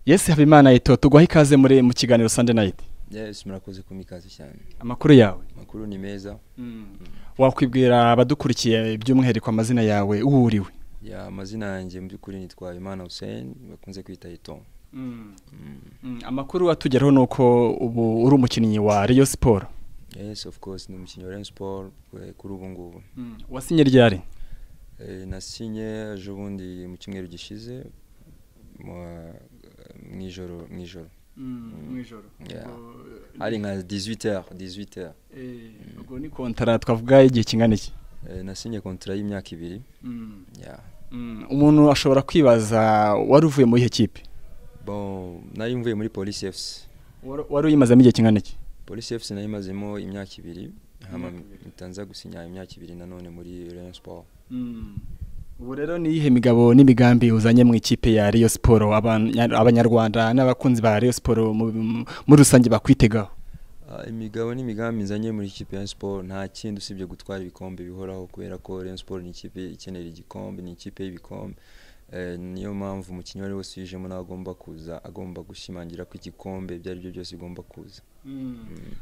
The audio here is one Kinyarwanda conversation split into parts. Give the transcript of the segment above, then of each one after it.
yesi habimana yito tugwaho ikaze muri mu kiganiro sande nayiti yes murakoze kumpa ikaze cyane amakuru yawe amakuru ni meza wakwibwira abadukurikiye by'umwihariko amazina yawe uwo uriwe ya amazina yanjye mu by'ukuri nitwa imana hussein bakunze kwita ito amakuru atugeraho ni uko ubu uri umukinnyi wa riyo siporo yes of course ni umukinnyi wa Rayon Sport eh, kuri ubu ngubu wasinye ryari Eh, nasinye ejo bundi mu cyumweru gishize mu- mu ijoro mu ijoro Yeah. hari nka 18h 18h ubwo ni kontara twavuga igihe kingana iki Eh, nasinye kontra y'imyaka ibiri yeah. umuntu ashobora kwibaza wari uvuye muri iyo kipe bon nari mvuye muri police fc Wari- wari uyimazemo igihe kingana iki police fc nari mazemo imyaka ibiri hama Imyaka ibiri. mitanza gusinya imyaka ibiri nanone muri Rayon Sport ubu rero ni iyihe migabo n'imigambi uzanye mu ikipe ya riyo siporo Abanya- abanyarwanda n'abakunzi ba riyo siporo mu- mu- muri rusange bakwitegaho Ah, imigabo n'imigambi nzanye muri ikipe ya Rayon Sport nta kindi usibye gutwara ibikombe bihoraho kubera ko Rayon Sport ni ikipe ikenera igikombe ni ikipe y'ibikombe Eh, niyo mpamvu umukinnyi uwo ari we wese uyijemo nawe agomba kuza agomba gushimangira ko igikombe ibyo ari byo byose bigomba kuza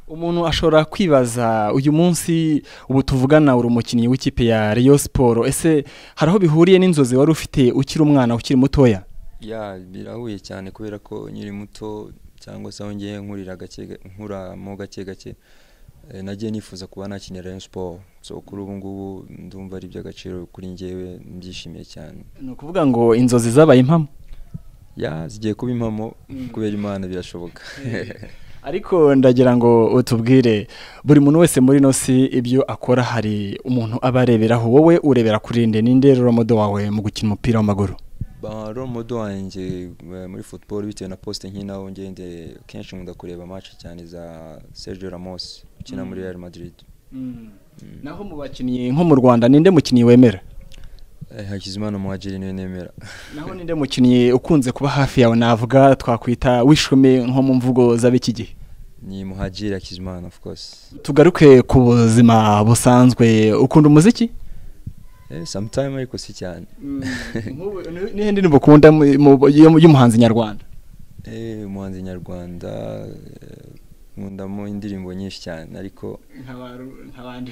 umuntu ashobora kwibaza uyu munsi ubu tuvugana uri umukinnyi w'ikipe ya riyo siporo ese hari aho bihuriye n'inzozi wari ufite ukiri umwana ukiri mutoya ya birahuye cyane kubera ko nkiri muto cyangwa se aho ngiye nkurira gake nkuramo gake gake eh, nagiye nifuza kuba nakinira Rayon Sport so kuri ubu ngubu ndumva ari iby'agaciro kuri njyewe mbyishimiye cyane ni ukuvuga ngo inzozi zabaye impamo ya zigiye kuba impamo Mm. kubera imana birashoboka ariko ndagira ngo utubwire buri muntu wese muri ino si ibyo akora hari umuntu aba areberaho wowe urebera kuri nde ninde romodo wawe mu gukina umupira w'amaguru ba romodo wanjye eh, muri football bitewe na poste nkinaho ngende kenshi nkunda kureba match cyane za Sergio Ramos ukina muri Mm. Real Madrid Mm. naho mu bakinnyi nko mu rwanda ninde mukinnyi wemera Eh, Hakizimana Muhajiri niwe nemera naho ninde mukinnyi ukunze kuba hafi yawe navuga twakwita wishumi nko mu mvugo z'ab'iki gihe ni Muhajiri Hakizimana of course tugaruke ku buzima busanzwe ukunda umuziki eh sometime ariko si cyane Nk'ubu, ni- nihe ndirimbo ukunda mu- mu- y'u- y'umuhanzi nyarwanda eh umuhanzi nyarwanda eh, nkundamo indirimbo nyinshi cyane ariko nk'abandi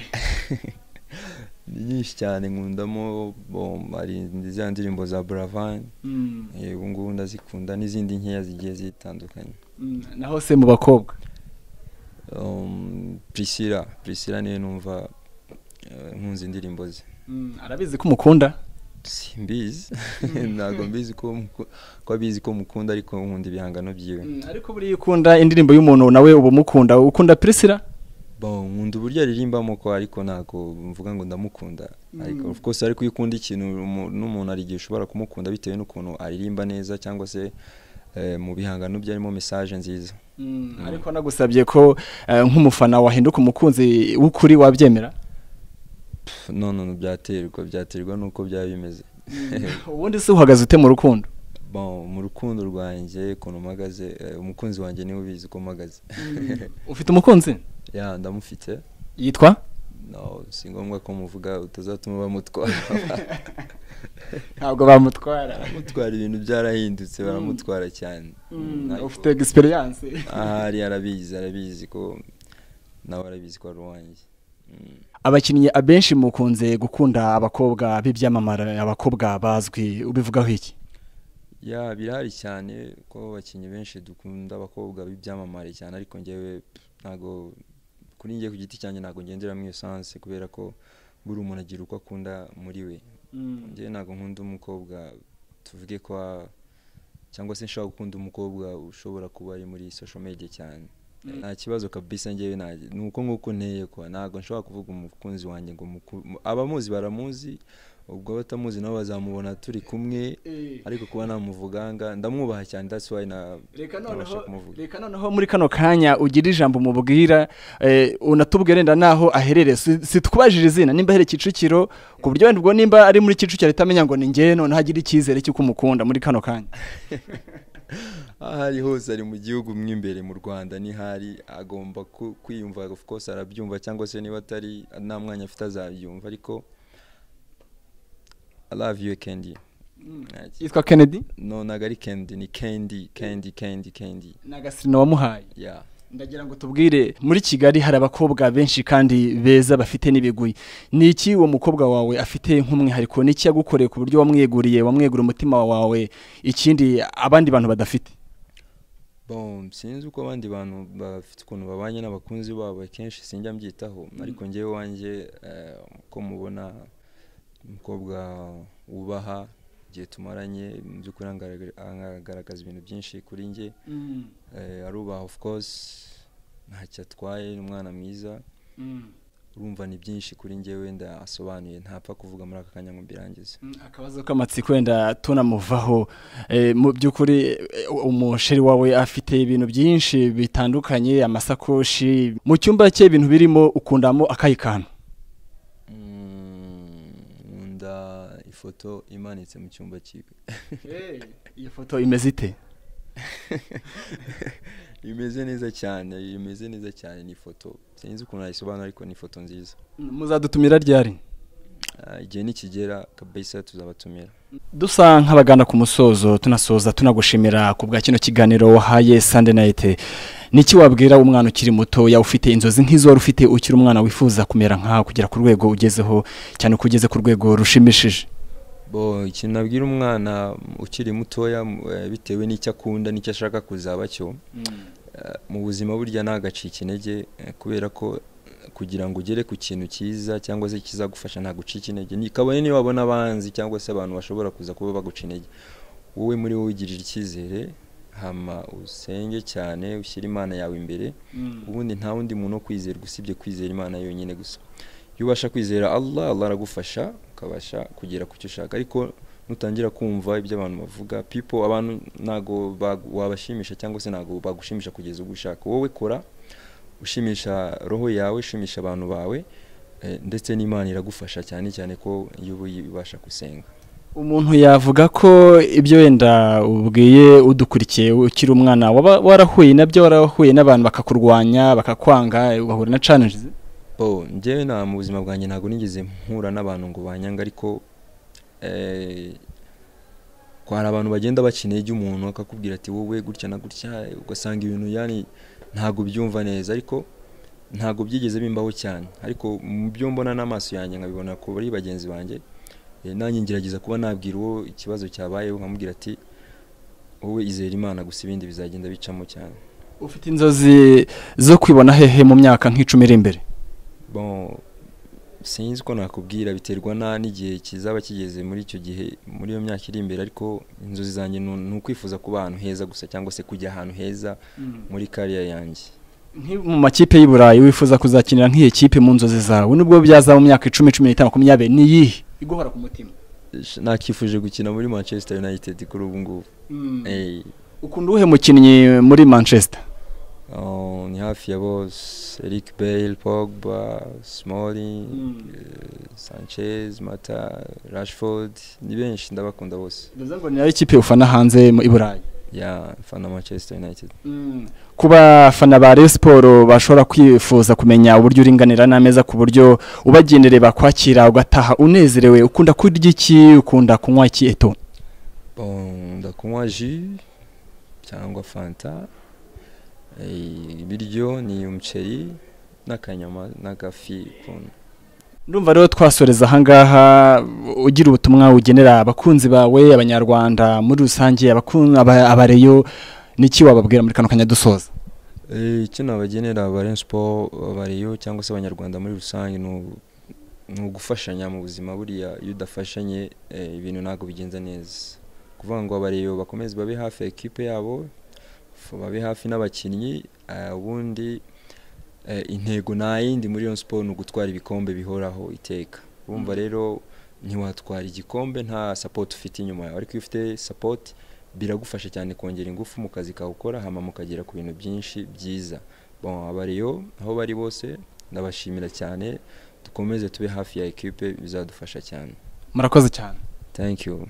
ni nyinshi cyane nkundamo bo hari za ndirimbo za Buravan Eh, ubu ngubu ndazikunda n'izindi nkeya zigiye zitandukanye naho se mu bakobwa Um, priscilla priscilla niwe numva eh, nkunze indirimbo ze arabizi ko umukunda simbizi ntabwo mbizi ko muku- ko abizi ko mukunda ariko nkunda ibihangano byiwe ariko buriya iyo ukunda indirimbo y'umuntu nawe uba umukunda ukunda pirisira bon nkunda uburyo aririmbamo ko ariko ntabwo mvuga ngo ndamukunda ariko Mm. of course ariko iyo ukunda ikintu umu- n'umuntu hari igihe ushobora kumukunda bitewe n'ukuntu aririmba neza cyangwa se eh, mu bihangano bye harimo message nziza ariko nagusabye ko eh, nk'umufana wahinduka umukunzi w'ukuri wabyemera Pff, no no no, byaterwa byaterwa n'uko byaba bimeze ubundi se uhagaze ute mu rukundo bon mu rukundo rwanjye ukuntu mpagaze eh, umukunzi wanjye niwe ubizi uko mpagaze ufite umukunzi ya ndamufite yitwa no si ngombwa ko muvuga utazatuma bamutwara ntabwo bamutwara mutwara ibintu byarahindutse Mm. baramutwara cyane Ariko- ufite egisperiyanse ahari arabizi arabizi ko nawe arabizi ko ari uwanjye Mm. abakinnyi abenshi mukunze gukunda abakobwa b'ibyamamare abakobwa bazwi ubivugaho iki ya birahari cyane ko abakinnyi benshi dukunda abakobwa b'ibyamamare cyane ariko ngewe ntago kuri njye ku giti cyanjye ntago ngendera mu iyo sanse kubera ko buri umuntu agira uko akunda muri we njyewe ntabwo nkunda umukobwa tuvuge ko a- cyangwa se nshobora gukunda umukobwa ushobora kuba ari muri social media cyane Mm. nta kibazo kabisa njyewe nta ni uko nguko nteye kuba ntabwo nshobora kuvuga umukunzi wanjye ngo muku- mu- abamuzi baramuzi ubwo abatamuzi nabo bazamubona turi kumwe ariko kuba namuvuganga ndamwubaha cyane that's why na reka ntabasha noneho kumuvuga reka noneho muri kano kanya ugira ijambo umubwira eh, unatubwire wenda n'aho aherereye Si- situbajije izina nimba ahereye kicukiro ku buryo wenda ubwo nimba ari muri kicukiro ahita amenya ngo ni ngewe noneho agira icyizere cy'uko umukunda muri kano kanya aho ari hose ari mu gihugu mo imbere mu rwanda nihari agomba ku- kwiyumva of course arabyumva cyangwa se niba atari nta mwanya afite azabyumva ariko I love you kendi yitwa kennedy no ntabwo ari kendi ni kendi kendi kendi kendi ni agasino wamuhaye ya ndagira ngo tubwire muri kigali hari abakobwa benshi kandi beza bafite n'ibiguyi ni iki uwo mukobwa wawe afite nk'umwihariko ni iki yagukoreye ku buryo wamweguriye wamwegura umutima wawe ikindi abandi bantu badafite bon sinzi uko abandi bantu bafite ukuntu babanye n'abakunzi babo akenshi sinjya mbyitaho ariko ngewe wanjye eh, uko mubona umukobwa wubaha igihe tumaranye mu by'ukuri angaragara- angaragaza ibintu byinshi kuri njye Eh, arubaha of course ntacyo atwaye ni umwana mwiza urumva ni byinshi kuri njye wenda asobanuye ntapfa kuvuga muri aka kanya ngo mbirangize Mm, akabazo k'amatsiko wenda tunamuvaho Eh, mu by'ukuri eh, umusheri wawe afite ibintu byinshi bitandukanye amasakoshi mu cyumba cye ibintu birimo ukundamo akayi kantu Mm, nkunda ifoto imanitse mu cyumba cyiwe iyo foto imeze ite imeze neza cyane imeze neza cyane ni ifoto sinzi ukuntu nayisobanura ariko ni ifoto nziza Mm, muzadutumira ryari Ah, igihe nikigera kabisa tuzabatumira dusa nk'abagana ku musozo tunasoza tunagushimira ku bwa kino kiganiro wahaye sande nayite niki wabwira umwana ukiri muto yawe ufite inzozi nk'izo wari ufite ukiri umwana wifuza kumera nkawe kugera ku rwego ugezeho cyane ko ugeze ku rwego rushimishije bo ikintu nabwira umwana ukiri mutoya m- eh, bitewe n'icyo akunda n'icyo ashaka kuzaba cyo Eh, mu buzima burya ntagacika intege eh, kubera ko eh, kugira ngo ugere ku kintu cyiza cyangwa se kizagufasha nta gucika intege Ni- kabone niba wabona abanzi cyangwa se abantu bashobora kuza kuba baguca intege wowe muri wowe ugirira icyizere hama usenge cyane ushyire imana yawe imbere ubundi nta wundi muntu wo kwizerwa usibye kwizera imana yonyine gusa iyo ubasha kwizera allah allah aragufasha ukabasha kugera ku cyo ushaka ariko nutangira kumva ibyo abantu bavuga people abantu ntago bagu- wabashimisha cyangwa se ntago bagushimisha kugeza ubwo ushaka wowe kora ushimisha roho yawe ushimisha abantu bawe eh, ndetse n'imana iragufasha cyane cyane ko iyo uba ubasha gusenga umuntu yavuga ko ibyo wenda ubwiye udukurikiye ukiri umwana waba warahuye nabyo warahuye n'abantu bakakurwanya bakakwanga ugahura na challenge bo njyewe nta mu buzima bwanjye ntabwo nigeze mpura n'abantu ngo banyanga ariko eh, ko hari abantu bagenda baca intege umuntu akakubwira ati wowe gutya na gutya ugasanga ibintu yani ntabwo byumva neza ariko ntabwo byigeze bimbaho cyane ariko mu byo mbona n'amaso yanjye nkabibona ko ari bagenzi banjye eh, nanjye ngerageza kuba nabwira uwo ikibazo cyabayeho nkamubwira ati wowe izera imana gusa ibindi bizagenda bicamo cyane ufite inzozi zo kwibona hehe mu myaka nk'icumi iri imbere bon sinzi ko nakubwira biterwa na n'igihe kizaba kigeze muri icyo gihe muri iyo myaka iri imbere ariko inzozi zanjye ni ni ukwifuza kuba ahantu heza gusa cyangwa se kujya ahantu heza muri kariya yanjye Nki- mu makipe y'i burayi wifuza kuzakinira nk'iyi kipe mu nzozi zawe nubwo byaza mu myaka icumi cumi n'itanu makumyabiri ni iyihe iguhora ku mutima Sh- nakifuje gukina muri manchester united kuri ubu ngubu Eh, ukunda uwuhe mukinnyi muri manchester oh, ni hafi ya bose eric bale pogba smoli sanchez mata rashford ni benshi ndabakunda bose bivuze ngo ni nayo kipe ufana hanze mu- i burayi ya fana manchester united ku bafana ba Rayon siporo bashobora kwifuza kumenya uburyo uringanira n'ameza ku buryo ubagendereye bakwakira ugataha unezerewe ukunda kurya iki ukunda kunywa iki eto Bon, ndakunywa ji cyangwa fanta Eh, ibiryo ni umuceri n'akanyama n'agafi ukuntu ndumva rero twasoreza ahangaha ugira ubutumwa ugenera abakunzi bawe abanyarwanda muri rusange abakun- aba- abareyo niki wababwira muri kano kanya dusoza Eh, icyo nabagenera aba Rayon Sport abariyo cyangwa se abanyarwanda muri rusange ni u- ni ugufashanya mu buzima buriya iyo udafashanye eh, ibintu ntabwo bigenza neza kuvuga ngo abariyo bakomeze babe hafi ya ekipe yabo f- babe hafi n'abakinnyi eh, ubundi eh, intego nta yindi muri Rayon Sport ni ugutwara ibikombe bihoraho iteka urumva rero ntiwatwara igikombe nta support ufite inyuma yawe ariko iyo ufite support biragufasha cyane kongera ingufu mu kazi kawe ukora hama mukagera ku bintu byinshi byiza bon abariyo aho bari bose ndabashimira cyane dukomeze tube hafi ya ekipe bizadufasha cyane murakoze cyane thank you